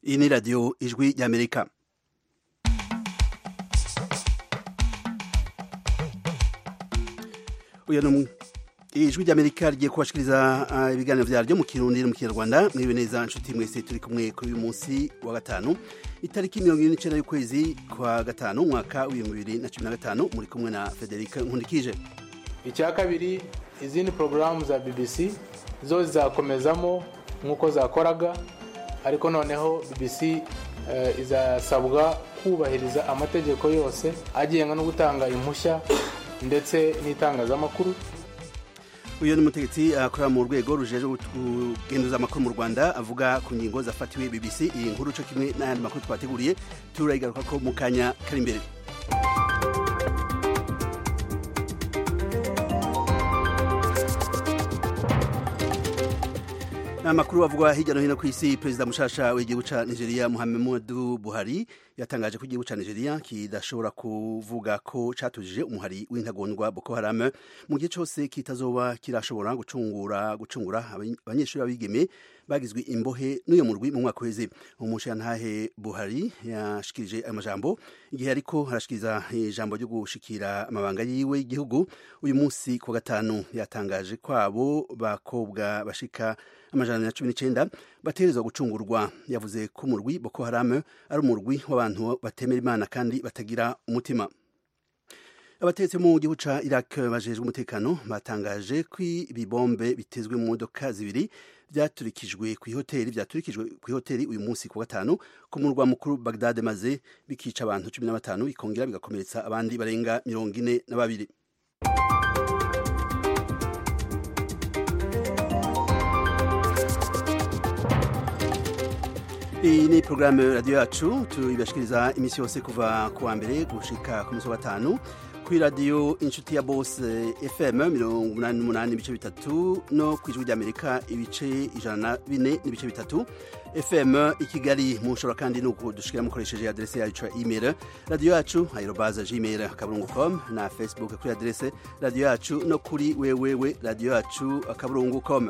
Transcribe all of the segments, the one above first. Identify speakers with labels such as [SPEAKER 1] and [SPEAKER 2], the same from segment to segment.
[SPEAKER 1] iyi ni radiyo ijwi ry'amerika uyu ni umwe ijwi ry'amerika rigiye kubashikiriza uh, ibiganiro vyaryo mu kirundi no mu kinyarwanda mwibe neza nshuti mwese turi kumwe kuri uyu munsi wa gatanu itariki mirongo ine n'icenda y'ukwezi kwa gatanu umwaka w'ibihumbi bibiri na cumi na gatanu muri kumwe na federika nkundikije
[SPEAKER 2] icya kabiri izindi porogaramu za bbc zo zizakomezamo nk'uko zakoraga ariko noneho bbc uh, izasabwa kubahiriza amategeko yose agenga no gutanga impushya ndetse n'itangazamakuru
[SPEAKER 1] uyu ni umutegetsi akorera mu rwego rujeje kugenduza amakuru mu rwanda avuga ku ngingo zafatiwe bbc iyi nkuru co kimwe n'ayandi makuru twateguriye turayigaruka ko mu kanya kari imbere amakuru avugwa hirya no hino ku isi perezida mushasha w'igihugu ca nigeria muhammadu buhari yatangaje ko igihugu ca nigeria kidashobora kuvuga ko catujije umuhari w'intagondwa boko haram mu gihe cose kitazoba kirashobora gucungura gucungura abanyeshuri b'abigeme bagizwe imbohe n'uyo murwi mu mwaka uheze umushantahe buhari yashikirije ayo majambo igihe ariko harashikiriza ijambo ryo gushikira amabanga yiwe y'igihugu uyu munsi ku gatanu yatangaje kwabo bakobwa bashika amajana na cumi n'icenda bategerezwa gucungurwa yavuze ko umurwi boko haram ari umurwi w'abantu batemera imana kandi batagira umutima abategetsi mu gihugu ca iraq bajejwe umutekano batangaje ko ibibombe bitezwe mu modoka zibiri vyaturikijwe kw'ihoteli vyaturikijwe kw'ihoteli uyu munsi ku gatanu ku murwa mukuru bagdad maze bikica abantu cumi na batanu bikongera bigakomeretsa abandi barenga mirongo ine na babiri iyi ni porogaramu radiyo yacu tuyibashikiriza iminsi yose kuva ku wa mbere gushika ku munsi wa gatanu kuri radiyo inshuti ya bose fm mirongo umunani n'umunani n'ibice bitatu no ku ijwi ry'amerika ibice ijana na bine n'ibice bitatu fm i kigali mushobora kandi ni ukudushikira mukoresheje aderese yacu ya email radiyo yacu aerobaza gmail akaburungu com na facebook kuri aderese radiyo yacu no kuri wewewe radiyo yacu akaburungu com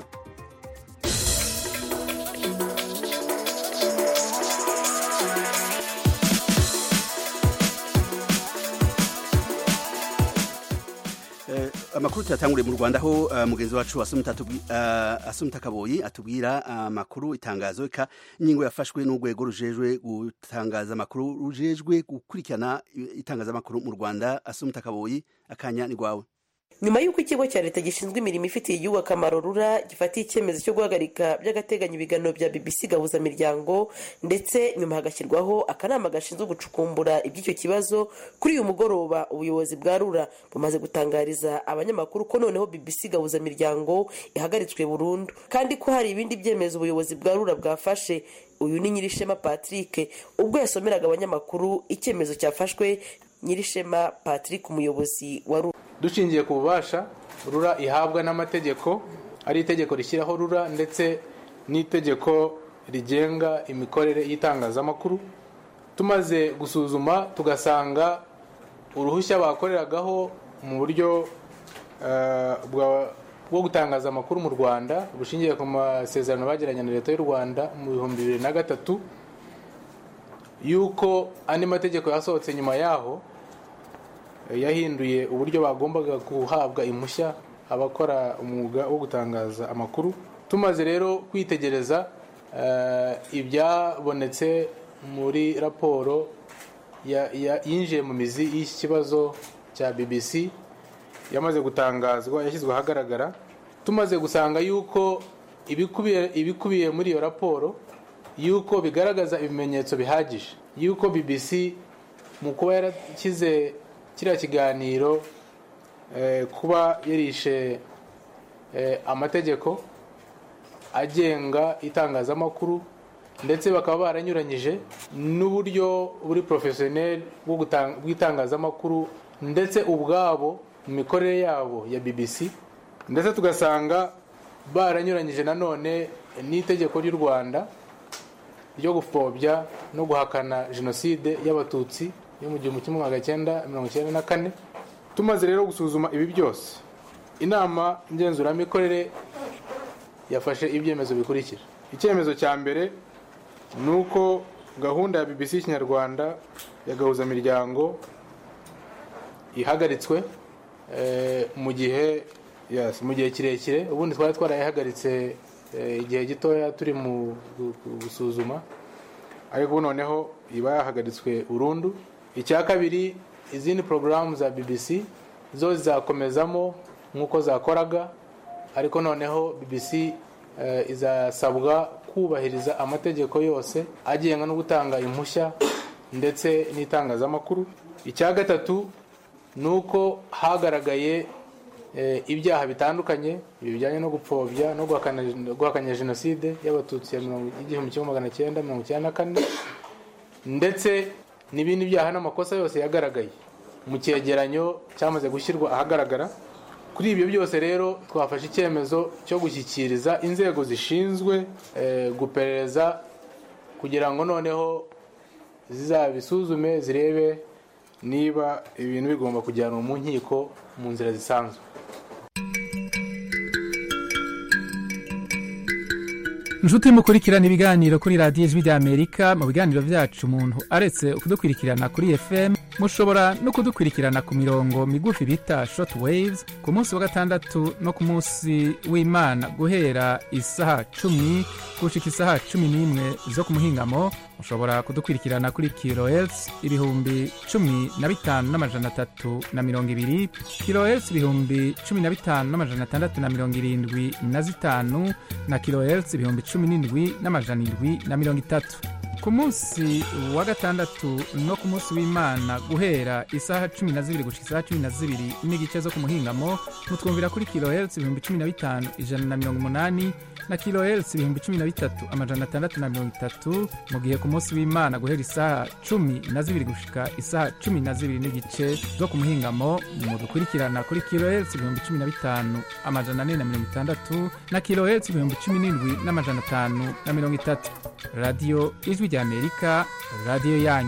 [SPEAKER 1] amakuru tuyatanguriye mu rwanda aho uh, mugenzi wacu asumta kaboyi atubwira amakuru uh, itangazo eka ingingo yafashwe n'urwego rujejwe gutangaza amakuru rujejwe gukurikirana itangazamakuru mu rwanda asumta kaboyi akanya ni rwawe
[SPEAKER 3] nyuma y'uko ikigo cya leta gishinzwe imirimo ifitiye igihugu akamaro rura gifatiye icyemezo cyo guhagarika by'agateganyo ibiganiro bya bbc gahuzamiryango ndetse nyuma hagashyirwaho akanama gashinzwe gucukumbura iby'icyo kibazo kuri uyu mugoroba ubuyobozi bwa rura bumaze gutangariza abanyamakuru ko noneho bbc gahuzamiryango ihagaritswe burundu kandi ko hari ibindi byemezo ubuyobozi bwa rura bwafashe uyu ni nyirishema patrick ubwo yasomeraga abanyamakuru icyemezo cyafashwe nyirishema patrick umuyobozi wa rura
[SPEAKER 2] dushingiye ku bubasha rura ihabwa n'amategeko ari itegeko rishyiraho rura ndetse n'itegeko rigenga imikorere y'itangazamakuru tumaze gusuzuma tugasanga uruhushya bakoreragaho mu buryo bwo gutangaza amakuru mu rwanda bushingiye ku masezerano bagiranye na leta y'u rwanda mu bihumbi bibiri na gatatu y'uko andi mategeko yasohotse nyuma yaho yahinduye uburyo bagombaga guhabwa impushya abakora umwuga wo gutangaza amakuru tumaze rero kwitegereza ibyabonetse muri raporo yinjiye mu mizi y'iki kibazo cya bbc yamaze gutangazwa yashyizwe ahagaragara tumaze gusanga yuko ibikubiye muri iyo raporo yuko bigaragaza ibimenyetso bihagije yuko bbc mu kuba yarashyize kiriya kiganiro kuba yarishe amategeko agenga itangazamakuru ndetse bakaba baranyuranyije n'uburyo buri porofesiyoneri bw'itangazamakuru ndetse ubwabo mu mikorere yabo ya bbc ndetse tugasanga baranyuranyije nanone n'itegeko ry'u rwanda ryo gupfobya no guhakana jenoside y'abatutsi yo mu gihumbi kimwe magana cyenda mirongo icyenda na kane tumaze rero gusuzuma ibi byose inama ngenzuramikorere yafashe ibyemezo bikurikira icyemezo cya mbere ni uko gahunda ya bbc kinyarwanda ya gahuzamiryango ihagaritswe eh, mu gihe yes, mu gihe kirekire ubundi twari twarayihagaritse eh, igihe gitoya turi mu gu- gu- gusuzuma ariko ubu noneho iba yahagaritswe burundu icya kabiri izindi porogaramu za bbc zo zizakomezamo nk'uko zakoraga ariko noneho bbc eh, izasabwa kubahiriza amategeko yose agenga no gutanga impushya ndetse n'itangazamakuru icya gatatu ni uko hagaragaye eh, ibyaha bitandukanye ibi bijyanye no gupfobya no guhakana- guhakanya jenoside y'abatutsi ya mirongo- y'igihumbi kimwe magana cyenda mirongo icyenda na kane ndetse n'ibindi byaha n'amakosa yose yagaragaye mu cyegeranyo cyamaze gushyirwa ahagaragara kuri ibyo byose rero twafashe icyemezo cyo gushyikiriza inzego zishinzwe eh, guperereza kugira ngo noneho zizabisuzume zirebe niba ibintu bigomba kujyanwa mu nkiko mu nzira zisanzwe
[SPEAKER 4] inshuti mukurikirana ibiganiro kuri radiyo ijwi ry'amerika mu biganiro byacu umuntu aretse kudukurikirana kuri fm mushobora no kudukurikirana ku mirongo migufi bita short waves ku munsi wa gatandatu no ku munsi w'imana guhera isaha cumi gushika isaha cumi n'imwe zo ku muhingamo mushobora kudukurikirana kuri kilohertz ibihumbi cumi na bitanu n'amajana atatu na mirongo ibiri kilohertz ibihumbi cumi na bitanu n'amajana atandatu na mirongo irindwi na zitanu na kilohertz ibihumbi cumi n'indwi n'amajana indwi na mirongo itatu ku munsi wa gatandatu no ku munsi w'imana guhera isaha cumi na zibiri gushika isaha cumi na zibiri n'igice zo ku muhingamo mutwumvira kuri kilohertz ibihumbi cumi na bitanu ijana na mirongo umunani na kilohertz ibihumbi cumi na bitatu amajana atandatu na mirongo itatu mu gihe ku munsi w'imana guhera isaha cumi na zibiri gushika isaha cumi na zibiri n'igice zo ku muhingamo mudukurikirana kuri kilohertz ibihumbi cumi na bitanu amajana ane na mirongo itandatu na kilohertz ibihumbi cumi n'indwi n'amajana atanu na mirongo itatu radiyo ijwi ry'amerika radiyo yanyu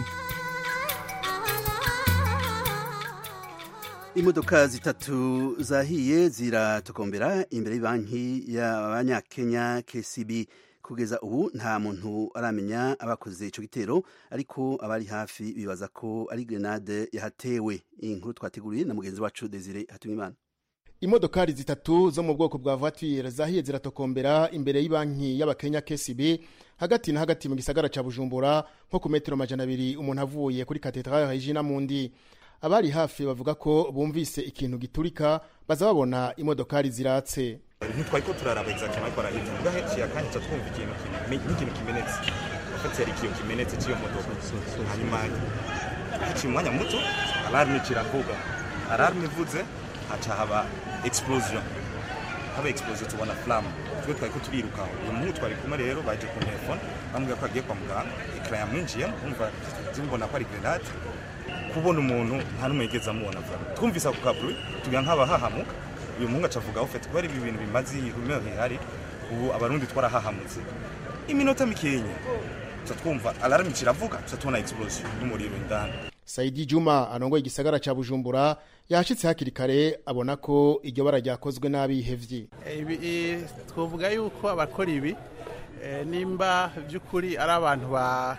[SPEAKER 1] imodoka zitatu zahiye ziratokombera imbere y'banki y'abanyakenya kcb kugeza ubu nta muntu aramenya abakoze icyo gitero ariko abari hafi bibaza ko ari grenade yahatewe iyi nkuru twateguriye na mugenzi wacu desire hatumimana
[SPEAKER 5] imodokari zitatu zo mu bwoko bwa voiture zahiye ziratokombera imbere y'ibanki y'abakenya kcb hagati na hagati mu gisagara ca bujumbura nko ku metero majana abiri umuntu avuye kuri katedrale regina mundi abari hafi bavuga ko bumvise ikintu giturika baza babona imodokari ziratse
[SPEAKER 6] ntitwari ko turaraba exactement ariko arahita ubwo ahenshi yakanyitsa twumva ikintu kimi- nk'ikintu kimenetse afite yari ikintu kimenetse cy'iyo modoka hanyuma haciye umwanya muto alarme kiravuga alarme ivuze haca haba explosion haba explosion tubona flamme twe twari ko turiruka uyu muhungu twari kumwe rero baje ku telefone bamubwira ko agiye kwa muganga ekara yamwinjiyemo umva zimbona ko ari grenade kubona umuntu nta n'umwe yigeze amubona vuba twumvise ako kaburi tugira nk'abahahamuka uyu muhungu aca avuga ufite kubera ibi bintu bimaze ihumeo hihari ubu abarundi twarahahamutse iminota mikenya tuca twumva alarme kiravuga tuca tubona explosion n'umuriro indani
[SPEAKER 5] saidi juma arongoye igisagara ca bujumbura yashitse hakiri kare abona ko iryo bara ryakozwe n'abihevyi
[SPEAKER 7] ibi i- twavuga yuko abakora ibi eh, nimba by'ukuri ari abantu ba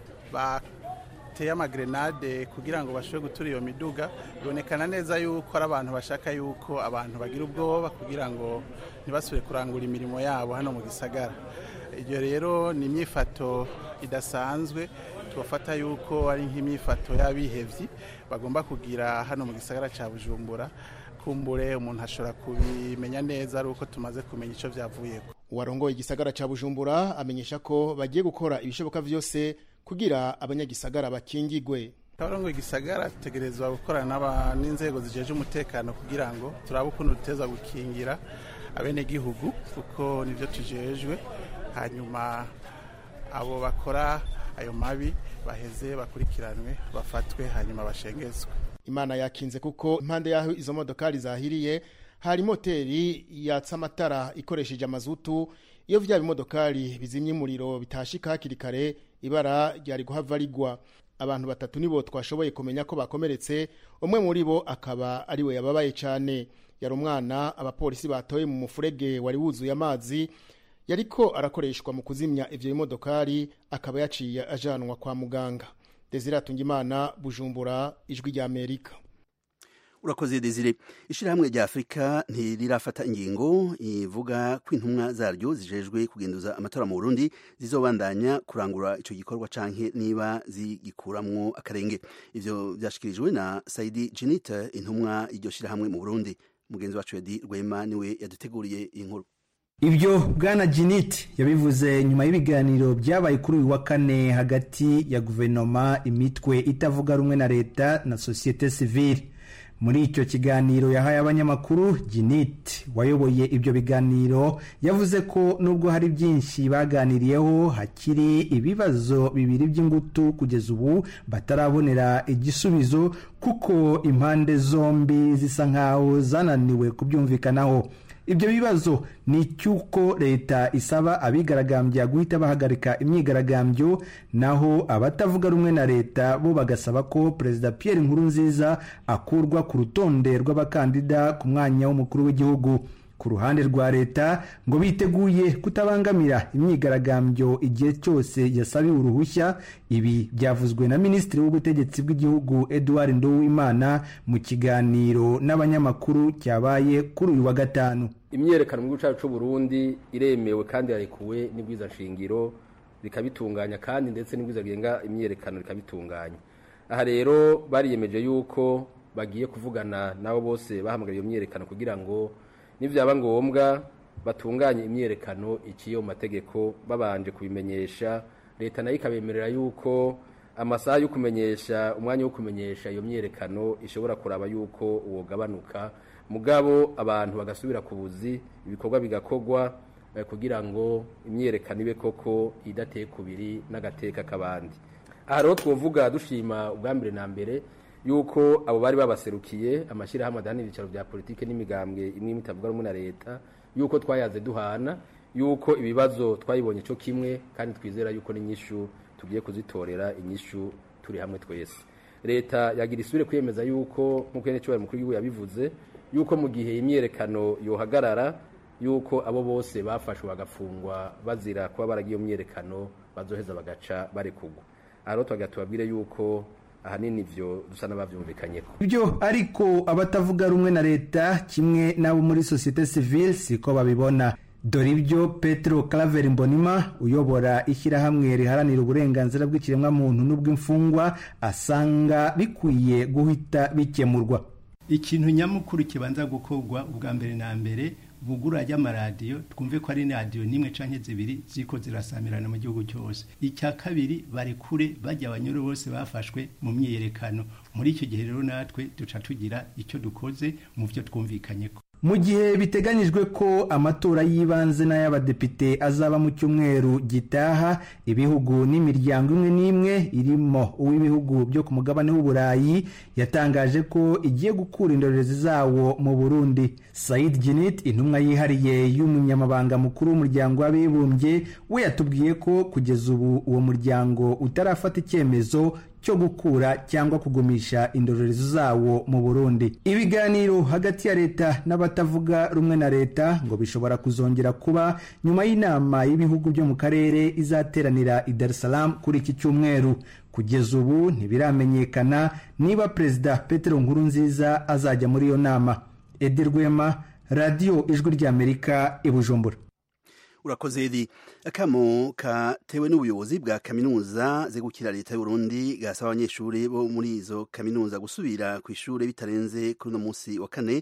[SPEAKER 7] bateye amagrenade kugira ngo bashobore gutura iyo miduga bibonekana neza yuko ari abantu bashaka yuko abantu bagira ubwoba kugira ngo ntibasubire kurangura imirimo yabo hano mu gisagara ibyo rero ni imyifato idasanzwe tubafata yuko ari nk'imyifato y'abihevyi bagomba kugira hano mu gisagara cya bujumbura kumbure umuntu ashobora kubimenya neza ari uko tumaze kumenya icyo byavuyeko
[SPEAKER 5] uwarongoye igisagara ca bujumbura amenyesha ko bagiye gukora ibishoboka vyose kugira abanyagisagara bakingigwe
[SPEAKER 7] abarongo igisagara dutegerezwa gukorana n'aba- n'inzego zijeje umutekano kugira ngo turabe ukuntu duteza gukingira abenegihugu kuko nibyo tujejwe hanyuma abo bakora ayo mabi baheze bakurikiranwe bafatwe hanyuma bashengezwe
[SPEAKER 5] imana yakinze kuko impande y'aho izo modokari zahiriye hari moteri yatsa amatara ikoresheje amazutu iyo vya bimodokari bizimya umuriro bitashika hakiri kare ibara ryari guhava rigwa abantu batatu nibo twashoboye kumenya ko bakomeretse umwe muri bo akaba ari we yababaye cyane yari umwana abapolisi batoye mu mufurege wari wuzuye amazi yariko arakoreshwa mu kuzimya ivyo bimodokari akaba yaciye ajanwa kwa muganga desire atungimana bujumbura ijwi rya amerika
[SPEAKER 1] urakoze desire ishyirahamwe rya afurika ntirirafata ingingo ivuga ko intumwa zaryo zijejwe kugenduza amatora mu burundi zizobandanya kurangura icyo gikorwa canke niba zigikuramwo akarenge ivyo vyashikirijwe na saidi jenite intumwa y'iryo shyirahamwe mu burundi mugenzi wacu yadi rwema niwe yaduteguriye iyi nkuru
[SPEAKER 8] ibyo bwana jinit yabivuze nyuma y'ibiganiro byabaye kuri uyu wa kane hagati ya guverinoma imitwe itavuga rumwe na leta na sosiyete sivile muri icyo kiganiro yahaye abanyamakuru jinit wayoboye ibyo biganiro yavuze ko nubwo hari byinshi baganiriyeho hakiri ibibazo bibiri by'ingutu kugeza ubu batarabonera igisubizo kuko impande zombi zisa nkaho zananiwe kubyumvikanaho ibyo bibazo ni icy'uko leta isaba abigaragambya guhita bahagarika imyigaragambyo naho abatavuga rumwe na leta bo bagasaba ko perezida Pierre Nkurunziza akurwa ku rutonde rw'abakandida ku mwanya w'umukuru w'igihugu ku ruhande rwa leta ngo biteguye kutabangamira imyigaragambyo igihe cyose yasabiwe uruhushya ibi byavuzwe na minisitiri w'ubutegetsi bw'igihugu edouard nduwimana mu kiganiro n'abanyamakuru cyabaye kuri uyu wa gatanu
[SPEAKER 9] imyerekano mu gihugu cyacu cy'u Burundi iremewe kandi yarekuwe n'ibwiza nshingiro rikabitunganya kandi ndetse n'ibwiza rigenga imyerekano rikabitunganya aha rero bariyemeje yuko bagiye kuvugana nabo bose bahamagara iyo myerekano kugira ngo nibyaba ngombwa batunganye imyerekano iciye mu mategeko babanje kubimenyesha leta nayo ikabemerera yuko amasaha yo kumenyesha umwanya wo kumenyesha iyo myerekano ishobora kuraba yuko uwogabanuka mugabo abantu bagasubira ku buzi ibikorwa bigakorwa kugira ngo imyerekano ibe koko idateye kubiri n'agateka k'abandi aha rero twavuga dushima ubwa mbere na mbere yuko abo bari babaserukiye amashyirahamwe adahana ibicaro bya politiki n'imigambwe imwe imwe itavuga rumwe na leta yuko twayaze duhana yuko ibibazo twayibonye cyo kimwe kandi twizera yuko n'inyishu tugiye kuzitorera inyishu turi hamwe twese leta yagira isubire kwiyemeza yuko nk'uko nyine mukuru w'igihugu yabivuze yuko mu gihe imyerekano yohagarara yuko abo bose bafashwe bagafungwa bazira kuba baragiye iyo myerekano bazoheza bagaca barekugwa aha rero tubagira tubabwire yuko ahanini ibyo dusa n'ababyumvikanye ko
[SPEAKER 8] ibyo ariko abatavuga rumwe na leta kimwe n'abo muri sosiyete sivile siko babibona dore ibyo petero karaveri mbonima uyobora ishyirahamwe riharanira uburenganzira bw'ikiremwamuntu n'ubw'imfungwa asanga bikwiye guhita bikemurwa
[SPEAKER 10] ikintu nyamukuru kibanza gukorwa ubwa mbere na mbere bugura ry'amaradiyo twumve ko ari radiyo n'imwe canke zibiri ziko zirasamirana mu gihugu cyose icya kabiri barekure bajya abanyuru bose bafashwe mu myiyerekano muri icyo gihe rero natwe duca tugira icyo dukoze mu byo twumvikanye ko
[SPEAKER 8] mu gihe biteganyijwe ko amatora y'ibanze n'ay'abadepite azaba mu cyumweru gitaha ibihugu n'imiryango imwe n'imwe irimo uw'ibihugu byo ku mugabane w'uburayi yatangaje ko igiye gukura indorerezi zawo mu burundi said jinit intumwa yihariye y'umunyamabanga mukuru w'umuryango w'abibumbye we yatubwiye ko kugeza ubu uwo muryango utarafata icyemezo cyo gukura cyangwa kugumisha indorerezi zawo mu burundi ibiganiro hagati ya leta n'abatavuga rumwe na leta ngo bishobora kuzongera kuba nyuma y'inama y'ibihugu byo mu karere izateranira i dar es salaam kuri iki cyumweru kugeza ubu ntibiramenyekana niba perezida petero nkurunziza azajya muri iyo nama edi rwema radiyo ijwi ry'amerika i bujumbura
[SPEAKER 1] urakoze edi akamo katewe n'ubuyobozi bwa kaminuza zegukira leta y'uburundi gasaba abanyeshuri bo muri izo kaminuza gusubira ku ishuri bitarenze kuri uno munsi wa kane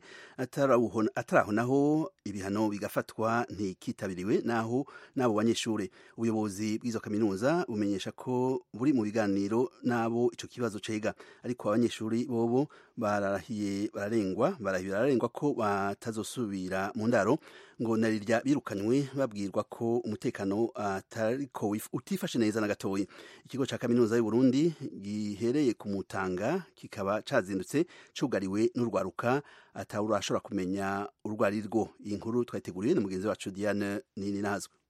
[SPEAKER 1] ataraho naho ibihano bigafatwa ntikitabiriwe naho n'abo banyeshuri ubuyobozi bw'izo kaminuza bumenyesha ko buri mu biganiro n'abo icyo kibazo cega ariko abanyeshuri bobo bararahiye bararengwa barahiye bararengwa ko batazosubira mu ndaro ngo narirya birukanywe babwirwa ko umutekano atariko utifashe neza na gatoya ikigo cya kaminuza y'u Burundi gihereye ku mutanga kikaba cazindutse cugariwe n'urwaruka atawurashobora kumenya urwo ari rwo iyi nkuru twayiteguriye na mugenzi wacu Diane Nini Nazwe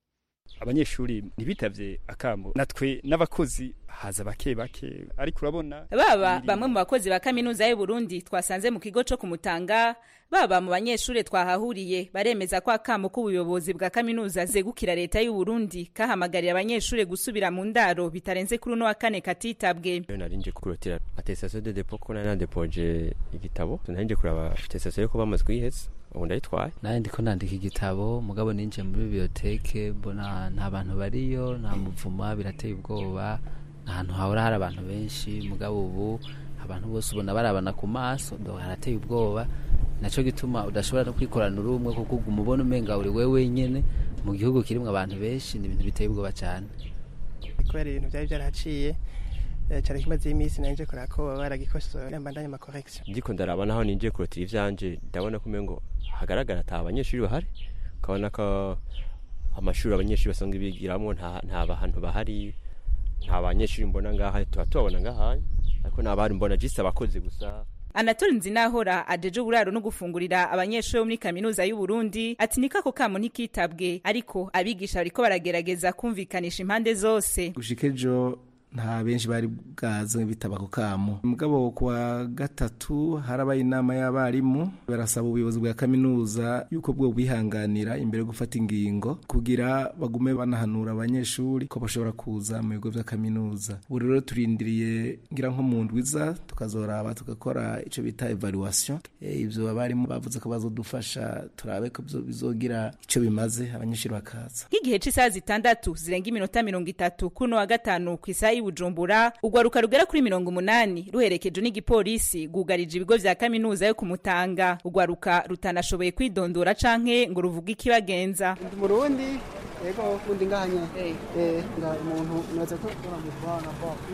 [SPEAKER 11] abanyeshuri ntibitavye akamo natwe n'abakozi haza bake bake ariko urabona
[SPEAKER 12] baba bamwe mu bakozi ba kaminuza y'u Burundi twasanze mu kigo co kumutanga baba mu banyeshuri twahahuriye baremeza ko akamo k'ubuyobozi bwa kaminuza zegukira leta y'u Burundi kahamagarira abanyeshuri gusubira mu ndaro bitarenze kuri uno wa kane katitabwe
[SPEAKER 13] narinje kurotira attestation de dépôt ko nari nadepoje igitabo narinje kuraba attestation yo ko bamaze kuyiheza ubu ndayitwaye
[SPEAKER 14] nawe ndiko nandika igitabo mugabo ninjiye muri biblioteke mbona nta bantu bariyo nta muvuma birateye ubwoba ahantu hahora hari abantu benshi mugabo ubu abantu bose ubona barabana ku maso ndo harateye ubwoba naco gituma udashobora no kwikorana uri umwe kuko uguma ubona umenga uri wewe wenyene mu gihugu kirimwo abantu benshi ni ibintu biteye ubwoba cane
[SPEAKER 15] kubera ibintu byari byaraciye cyane kimaze iminsi nanje kora ko baragikosora mbandanye ama correction
[SPEAKER 13] ndiko ndaraba naho ninjiye kurotira ivyanje ndabona ko umengo hagaragara ata abanyeshuri bahari ukabona ko amashuri abanyeshuri basanzwe bigiramwo nta bantu bahari nta banyeshuri mbona ngaha tuba tubabona ngaha ariko nta bari mbona jisi abakozi gusa
[SPEAKER 12] Anatole Nzinahora ajeje uburaro no gufungurira abanyeshuri bo muri kaminuza y'u Burundi ati nikako kamo ntikitabwe ariko abigisha bariko baragerageza kumvikanisha impande zose
[SPEAKER 16] gushikejo nta benshi bari bwaze bitaba ku kamo mugabo kuwa gatatu harabaye inama y'abarimu barasaba ubuyobozi bwa kaminuza yuko bwo bihanganira imbere yo gufata ingingo kugira bagume banahanura abanyeshuri ko bashobora kuza mu bigo vya kaminuza ubu rero turindiriye ngira nko mu ndwiza tukazoraba tugakora ico bita evaluation e, ivyo abarimu bavuze ko bazodufasha turabe ko bizogira ico bimaze abanyeshuri bakaza
[SPEAKER 12] nk'igihe c'isaha zitandatu zirenga iminota mirongo itatu kuno wa gatanu kw'isaha Bujumbura ugwaruka rugera kuri mirongo umunani ruherekeje n'igipolisi gugarije ibigo vya kaminuza yo kumutanga ugwaruka rutanashoboye kwidondora canke ngo ruvuge ikibagenza
[SPEAKER 17] ndi murundi yego kundi ngahanye eh umuntu naza ko baramuvana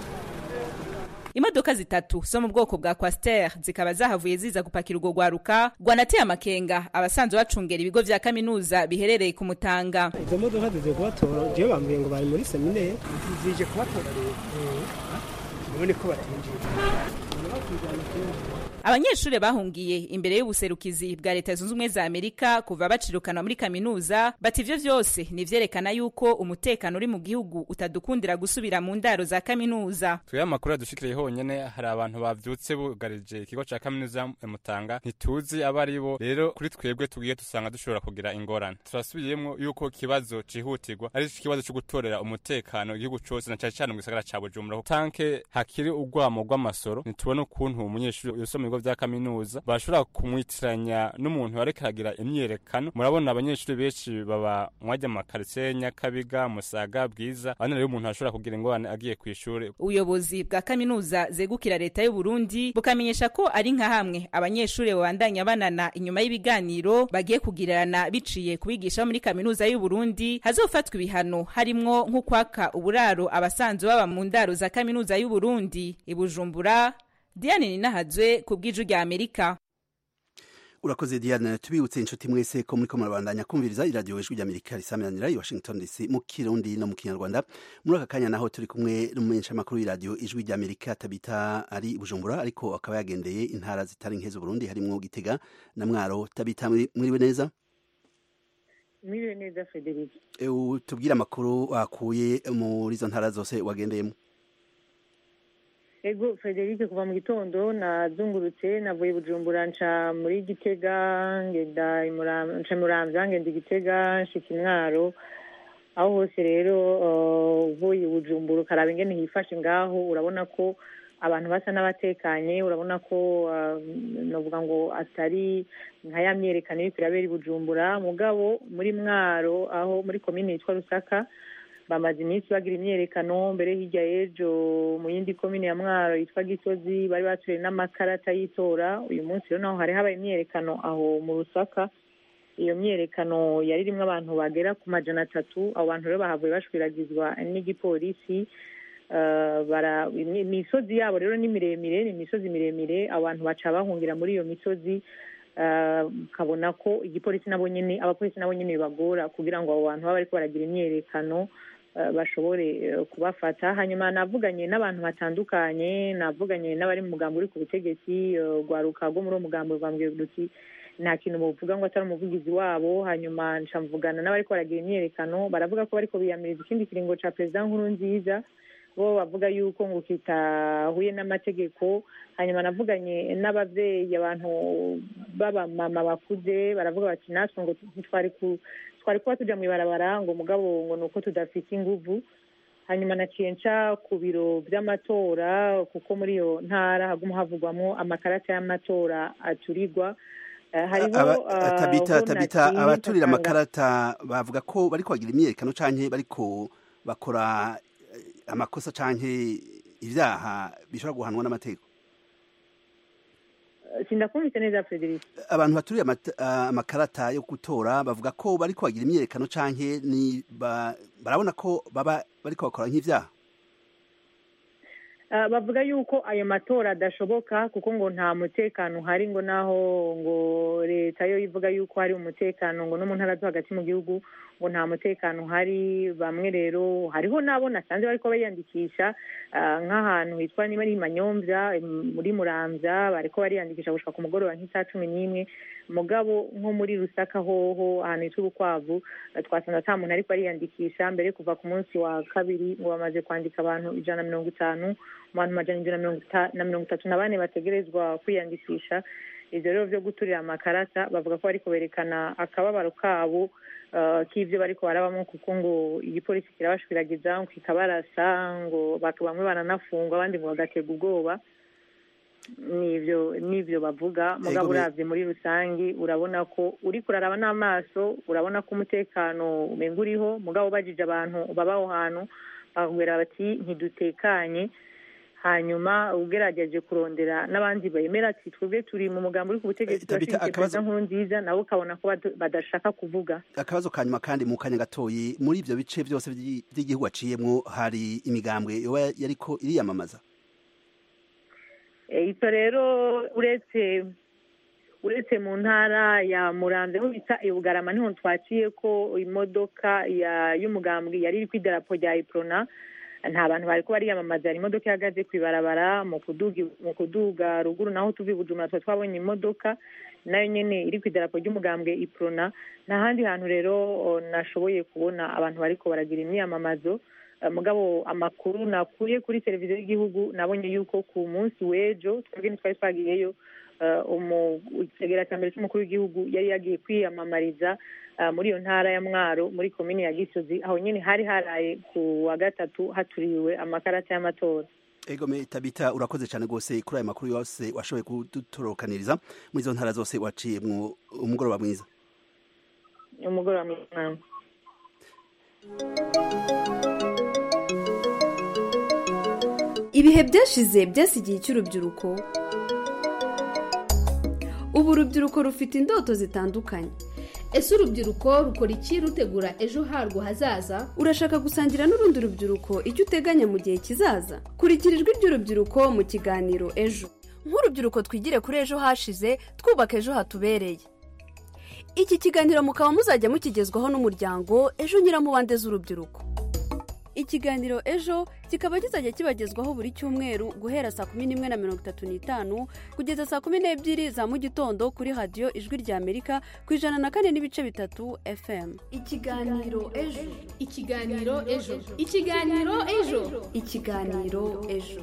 [SPEAKER 12] imodoka zitatu zo mu bwoko bwa Quaster zikaba zahavuye ziza gupakira urwo rwaruka rwanateye amakenga abasanzwe bacungera ibigo vya kaminuza biherereye ku Mutanga
[SPEAKER 17] izo modoka zize kubatora jewe bambwiye ngo bari muri seminaire zije kubatora rero none ko batinjira
[SPEAKER 12] abanyeshuri bahungiye imbere y'ubuserukizi bwa leta zunze ubumwe za amerika kuva bacirukana muri kaminuza bati ivyo vyose ni vyerekana yuko umutekano uri mu gihugu utadukundira gusubira mu ndaro za kaminuza
[SPEAKER 11] twebwe amakuru yadushikiriye honyene hari abantu bavyutse bugarije ikigo ca kaminuza mutanga ntituzi abo ari bo rero kuri twebwe tugiye dusanga dushobora kugira ingorane turasubiyemwo yuko ikibazo cihutirwa ari ikibazo co gutorera umutekano igihugu cose na cane cane mu gisagara ca bujumbura tanke hakiri urwamo rw'amasoro ntitubona ukuntu umunyeshuri yosoma ibigo vya kaminuza bashobora kumwitiranya n'umuntu ariko aragira imyerekano murabona abanyeshuri benshi baba mwajya amakaritsiye nyakabiga musaga bwiza abandi rero umuntu ashobora kugira ingorane agiye ku ishuri
[SPEAKER 12] ubuyobozi bwa kaminuza zegukira leta y'u Burundi bukamenyesha ko ari nka hamwe abanyeshuri babandanya banana inyuma y'ibiganiro bagiye kugirana biciye kubigisha muri kaminuza y'u Burundi hazofatwa ibihano harimwo nk'ukwaka uburaro abasanzwe baba mu ndaro za kaminuza y'u Burundi ibujumbura Diane Ninahazwe ku bw'iju rya Amerika
[SPEAKER 1] urakoze Diane tubibutse inshuti mwese ko muri ko murabandanya kumviriza iradiyo ijwi ry'Amerika risameranira i Washington DC mu Kirundi no mu Kinyarwanda muri aka kanya naho turi kumwe n'umumenyesha makuru y'iradiyo ijwi ry'Amerika Tabita ari Bujumbura ariko akaba yagendeye intara zitari nke z'u Burundi harimo Gitega na Mwaro Tabita mwiriwe neza
[SPEAKER 18] mwiriwe neza Frederic
[SPEAKER 1] e, tubwire amakuru wakuye muri izo ntara zose wagendeyemo
[SPEAKER 18] ego frederic kuva mu gitondo nazungurutse navuye bujumbura nca muri gitega ngenda nca muramvya ngenda igitega nshika imwaro aho hose rero uvuye bujumbura ukaraba ingene hifashe ngaho urabona ko abantu basa n'abatekanye urabona ko navuga ngo atari nka ya myerekano iriko irabera i bujumbura mugabo muri mwaro aho muri komine yitwa rusaka bamaze iminsi bagira imyerekano mbere hirya y'ejo mu yindi komine ya mwaro yitwa gisozi bari batuye n'amakarata y'itora uyu munsi rero naho hari habaye imyerekano aho mu rusaka iyo myerekano yari irimo abantu bagera ku majana atatu abo bantu rero bahavuye bashwiragizwa n'igipolisi imisozi yabo rero ni miremire ni imisozi miremire abantu baca bahungira muri iyo misozi ukabona ko igipolisi nabo nyine abapolisi nabo nyine bibagora kugira ngo abo bantu baba bariko baragira imyerekano eh, bashobore eh, kubafata hanyuma navuganye n'abantu batandukanye navuganye n'abari mu mugambi uri ku butegetsi eh, rwaruka rwo muri uwo mugambi rwambwiye ruti nta kintu bavuga ngo atari umuvugizi wabo hanyuma nca mvugana n'abariko baragira imyiyerekano baravuga ko bariko biyamiriza ikindi kiringo ca perezida nkuru nziza bo bavuga yuko ngo kitahuye n'amategeko hanyuma navuganye n'abavyeyi abantu b'abamama bakuze baravuga bati natwe ngo ntitwari ku twari kuba tuja mw'ibarabara ngo mugabo ngo ni uko tudafite inguvu hanyuma naciye nca ku biro vy'amatora kuko muri iyo ntara haguma havugwamwo amakarata y'amatora aturirwa Eh, hariho
[SPEAKER 1] Aba-
[SPEAKER 18] ah,
[SPEAKER 1] tabita
[SPEAKER 18] ho
[SPEAKER 1] tabita
[SPEAKER 18] naciye
[SPEAKER 1] abaturira
[SPEAKER 18] nsanga-
[SPEAKER 1] amakarata bavuga ko bariko bagira imyiyerekano canke bariko bakora eh, amakosa canke ivyaha bishobora guhanwa n'amategeko
[SPEAKER 18] sindakumvise neza Frederic
[SPEAKER 1] abantu baturiye amata- ah, amakarata yo gutora bavuga ko bariko bagira imyiyerekano canke ni ba- barabona ko baba bariko bakora nk'ivyaha
[SPEAKER 18] Ah, bavuga yuko ayo matora adashoboka kuko ngo nta mutekano uhari ngo naho ngo leta yo ivuga yuko hari umutekano ngo no mu ntara zo hagati mu gihugu ngo nta mutekano uhari bamwe rero hariho n'abo nasanze bariko bariyandikisha ah, nk'ahantu hitwa niba ari manyomvya em, muri muramvya bariko bariyandikisha gushika ku mugoroba nk'isaha cumi n'imwe mugabo nko muri rusaka hoho ahantu hitwa urukwavu eh, twasanze ata muntu ariko ariyandikisha mbere kuva ku munsi wa kabiri ngo bamaze kwandika abantu ijana na mirongo itanu mu bantu majana indwi na mirongo ita- na mirongo itatu na bane bategerezwa kwiyandikisha ivyo rero vyo guturira amakarata bavuga ko bariko berekana akababaro kabo eh, k'ivyo bariko barabamwo kuko ngo igipolisi kirabashwiragiza ngo kikabarasa ngo bak- bamwe baranafungwa abandi ngo bagaterwa ubwoba nivyo nivyo bavuga mugabo
[SPEAKER 1] Ego, me-
[SPEAKER 18] uravye muri rusangi urabona ko uriko uraraba n'amaso urabona ko umutekano umenga uriho mugabo ubajije abantu baba aho hantu bakubwira bati ntidutekanye hanyuma ugerageje kurondera n'abandi bemera ati twebwe turi mu mugambi uri ku butegetsi
[SPEAKER 1] Tabita,
[SPEAKER 18] turashigikiye
[SPEAKER 1] akabazo-
[SPEAKER 18] perezida nkuru nziza nabo ukabona ko badu- badashaka kuvuga
[SPEAKER 1] akabazo ka nyuma kandi mu kanya gatoyi muri ivyo bice vyose vy'i- vy'igihugu aciyemwo hari imigambwe yoba yariko iriyamamaza
[SPEAKER 18] Eh, ivyo rero uretse uretse mu ntara ya muramvya aho bita ibugarama niho twaciye ko imodoka ya y'umugambwe yari iri kw'idarapo rya iprona nta bantu bariko bariyamamaza hari imodoka ihagaze kw'ibarabara mu kuduga mu kuduga ruguru naho tuva i bujumbura tuba twabonye imodoka nayo nyene iri kw'idarapo ry'umugambwe iprona nta handi hantu rero o, nashoboye kubona abantu bariko baragira imyiyamamazo Eh, mugabo amakuru nakuye kuri televiziyo y'igihugu nabonye yuko ku munsi w'ejo twebwe ntitwari twagiyeyo eh, umu- igisegera cya mbere cy'umukuru w'igihugu yari yagiye kwiyamamariza eh, muri iyo ntara ya mwaro muri komini ya gisozi aho nyine hari haraye ku wa gatatu haturiwe amakarata y'amatora
[SPEAKER 1] ego me tabita urakoze cyane rwose kuri ayo makuru yose washoboye kudutorokaniriza muri izo ntara zose waciyemwo umugoroba mwiza
[SPEAKER 18] umugoroba mwiza
[SPEAKER 19] ibihe byashize byasigiye icy'urubyiruko ubu urubyiruko rufite indoto zitandukanye
[SPEAKER 20] ese urubyiruko rukora iki rutegura ejo harwo hazaza
[SPEAKER 19] urashaka gusangira n'urundi rubyiruko icyo uteganya mu gihe kizaza kurikira ijwi ry'urubyiruko mu kiganiro ejo
[SPEAKER 21] nk'urubyiruko twigire kuri ejo hashize twubaka ejo hatubereye
[SPEAKER 19] iki kiganiro mukaba muzajya mukigezwaho n'umuryango ejo nyiramubande z'urubyiruko ikiganiro ejo kikaba kizajya kibagezwaho buri cyumweru guhera saa kumi n'imwe na mirongo itatu n'itanu kugeza saa kumi n'ebyiri za mu gitondo kuri radiyo ijwi rya amerika ku ijana na kane n'ibice bitatu fm
[SPEAKER 20] ikiganiro ejo ikiganiro ejo ikiganiro ejo
[SPEAKER 19] ikiganiro ejo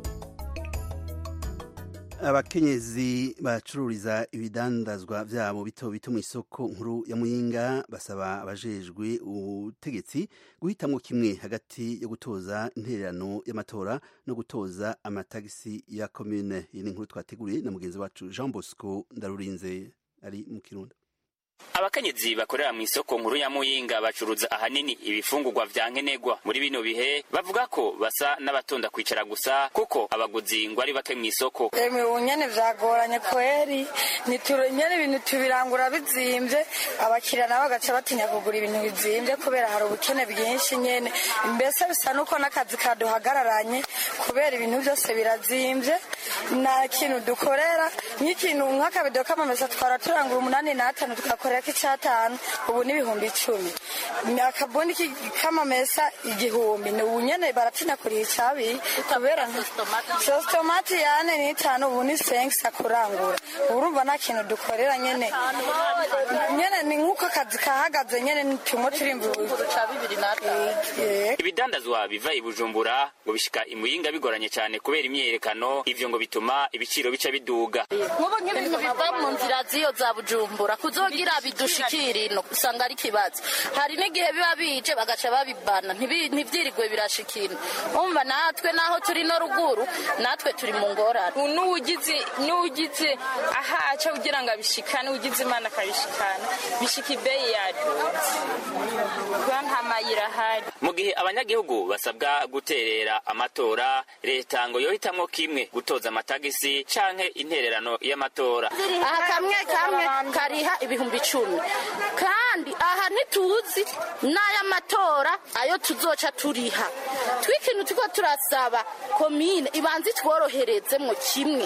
[SPEAKER 1] abakenyezi bacururiza ibidandazwa vyabo bito bito mu isoko nkuru ya muyinga basaba abajejwe ubutegetsi guhitamwo kimwe hagati yo gutoza intererano y'amatora no gutoza amatagisi ya commune iyi ni inkuru twateguriye na mugenzi wacu jean bosco ndarurinze ari mu kirundo
[SPEAKER 22] abakenyezi bakorera mu isoko nkuru ya muyinga bacuruza ahanini ibifungurwa vya nkenerwa muri bino bihe bavuga ko basa n'abatonda kwicara gusa kuko abaguzi ngo ari bake mu isoko
[SPEAKER 23] emwe ubu nyene vyagoranye kweri nitura nyene ibintu tubirangura bizimvye abakiriya nabo bagaca batinya kugura ibintu bizimvye kubera hari ubukene bwinshi nyene mbese bisa nuko n'akazi kaduhagararanye kubera ibintu vyose birazimvye nta kintu dukorera nk'ikintu nk'akabido k'amamesa twara turangura umunani n'atanu tugakorera k'icatanu ubu n'ibihumbi icumi akabuni k'amamesa igihumbi ni ubu nyene baratina kuriha icabiri kubera sositomati yane n'itanu ubu ni senkisa kurangura ubu urumva nta kintu dukorera nyene nyene ni nk'uko akazi kahagaze nyene tumwe turimba
[SPEAKER 22] ibidandazwa biva i bujumbura ngo bishika imuyinga bigoranye cyane kubera imyiyerekano ivyo ngo bituma ibiciro bica biduga
[SPEAKER 2] nk'ubu nk'ibintu biva mu nzira z'iyo za bujumbura kuzogira bidushikira ino usanga ari ikibazo hari n'igihe biba bije bagaca babibana ntibi- ntivyirirwe birashikira umva natwe naho turi no ruguru natwe turi mu ngorane
[SPEAKER 3] n'uwugize n'uwugize ahaca kugira ngo abishikane ugize imana akabishikana bishika ibeyi yaduze kuba nta mayira ahari
[SPEAKER 22] mu gihe abanyagihugu basabwa guterera amatora leta ngo yohitamwo kimwe gutoza amatagisi canke intererano y'amatora
[SPEAKER 2] aha kamwe kamwe kariha ibihumbi icumi kandi aha ntituzi n'ay'amatora ayo tuzoca turiha twikintu turiko turasaba komine ibanze itworoherezemwo kimwe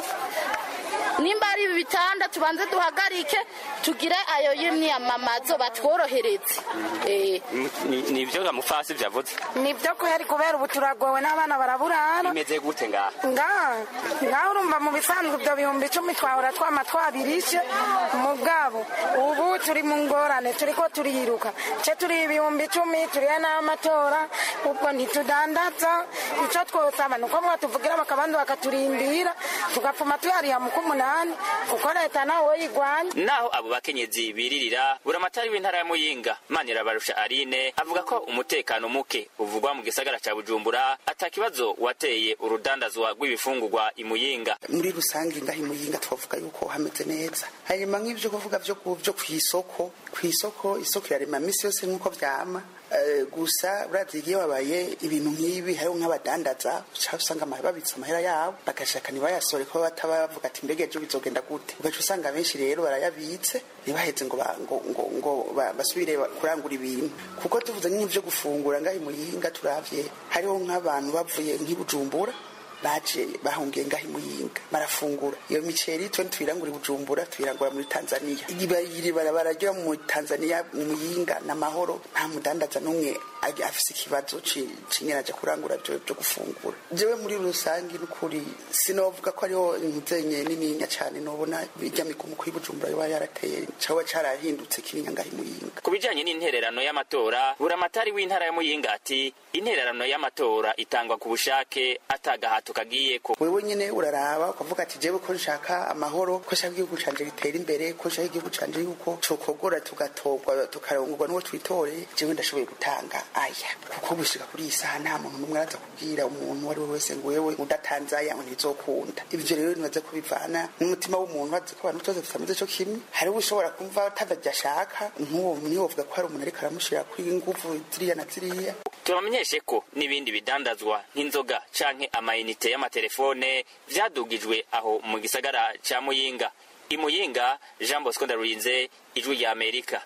[SPEAKER 2] nimba ari ibi bitanda tubanze duhagarike tugire ayo y'imyamamazo batworohereze Eh.
[SPEAKER 22] nivyo gamufasi vyavuze
[SPEAKER 23] nibyo kubera kubera ubu turagowe n'abana baraburara
[SPEAKER 22] bimeze gute ngaha
[SPEAKER 23] ngaha ngaha urumva mu bisanzwe ibyo bihumbi icumi twahora twama twabirishe mugabo ubu turi mu ngorane turi ko turiruka ce turi ibihumbi icumi turiya n'amatora ubwo ntitudandaza icyo twosaba ni uko mwatuvugira bakabanza bakaturindira tugapfuma tuyariha mu k'umunani kuko leta nawe yigwanya
[SPEAKER 22] naho abo bakenyezi biririra buramatari w'intara ya muyinga manirabarusha arine avuga ko umutekano muke uvugwa mu gisagara ca bujumbura atakibazo wateye urudandazwa rw'ibifungurwa imuyinga
[SPEAKER 4] muri rusange ngaha imuyinga twavuga yuko hameze neza hanyuma nk'ibyo kuvuga byo ku byo ku isoko ku isoko isoko irarema minsi yose nk'uko vyama Eh, gusa urazi iyo wabaye ibintu nk'ibi hariho nk'abadandaza uca usanga ama- babitse amahera yabo bagashaka ntibayasore kuba bataba bavuga ati mbega ejo bizogenda gute ugaca usanga benshi rero barayabitse ntibaheze ngo ba- ngo ngo ngo ba- basubire ba- kurangura ibintu kuko tuvuze nk'ivyo gufungura ngaha imuyinga turavye hariho nk'abantu bavuye nk'ibujumbura baje bahungiye ngaho imuyinga barafungura iyo miceri twe tuyirangura i bujumbura tuyirangura muri tanzania iri barabara ryo mu tanzania mu muyinga n'amahoro nta mudandaza n'umwe ag- afise ikibazo ci- cingene aja kurangura vyo vyo gufungura jewe muri rusange n'ukuri sinovuga ko ariho intuzenye nininya cane nobona irya migumuko y'ibujumbura yoba yarateye caba carahindutse kirinya ngaho imuyinga
[SPEAKER 22] ku bijanye n'intererano y'amatora buramatari w'intara ya muyinga ati intererano y'amatora itangwa ku bushake atagahato kagiyeko
[SPEAKER 4] wewe nyene uraraba ukavuga ati jewe ko nshaka amahoro ko nshaka igihugu canje gitera imbere ko nshaka igihugu canje yuko cokogora tugatorwa tukarongorwa n'uwo twitoreye jewe ndashoboye gutanga aya kuko gushika kuri iyi saha nta muntu n'umwe araza kubwira umuntu uwo ari we wese ngo wewe udatanze aya ngo ntibizokunda ivyo rero nibaze ko bivana n'umutima w'umuntu bazi ko abantu twese tutameze co kimwe hariho ushobora kumva atavyo ashaka nk'uwo ntiwovuga ko hari umuntu ariko aramushira kuri inguvu ziriya na ziriya
[SPEAKER 22] tubamenyeshe ko n'ibindi bidandazwa nk'inzoga canke amayinite y'amatelefone vyadugijwe aho mu gisagara ca muyinga imuyinga jean bosco ndarurinze ijwi rya amerika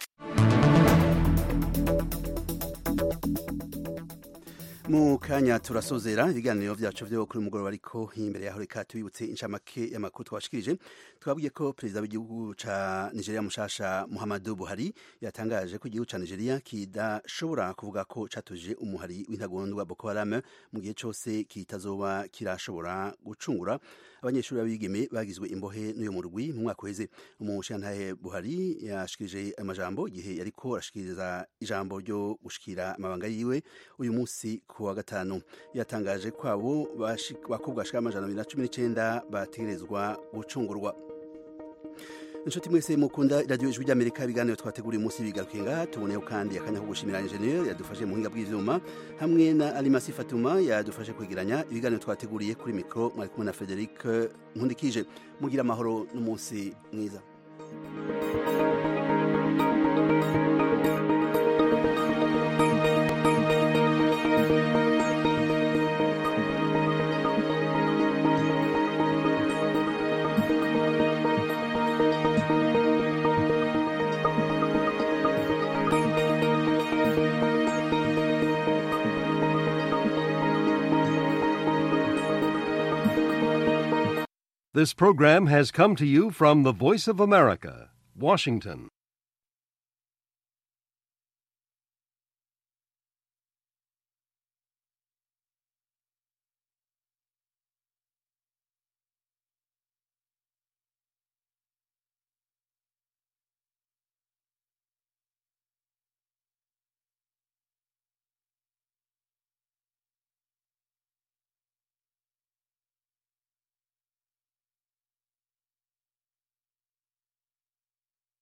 [SPEAKER 1] mu kanya turasozera ibiganiro vyacu vyo kuri mugoroba ariko imbere yaho reka tubibutse incamake y'amakuru twashikirije twabwiye ko perezida w'igihugu ca nigeria mushasha muhammadu buhari yatangaje ko igihugu ca nigeria kidashobora kuvuga ko catuje umuhari w'intagondwa boko haram mu gihe cose kitazoba kirashobora gucungura abanyeshuri b'abigeme bagizwe imbohe n'uyo murwi mu mwaka uheze umushantahe buhari yashikirije amajambo igihe yariko arashikiriza ijambo ryo gushikira amabanga yiwe uyu munsi ku wa gatanu yatangaje ko abo bashi- bakobwa bashika amajana abiri na cumi n'icenda bategerezwa gucungurwa inshuti mwese mukunda radiyo ijwi ry'amerika ibiganiro twateguriye umunsi bigarukiye ngaha tuboneyeho kandi akanya ko gushimira injeniyeri yadufashe mu buhinga bw'ivyuma hamwe na alimasi fatuma yadufashe kwegeranya ibiganiro twateguriye kuri mikoro mwari kumwe na frederic nkundikije mugira amahoro n'umunsi mwiza
[SPEAKER 24] This program has come to you from the Voice of America, Washington.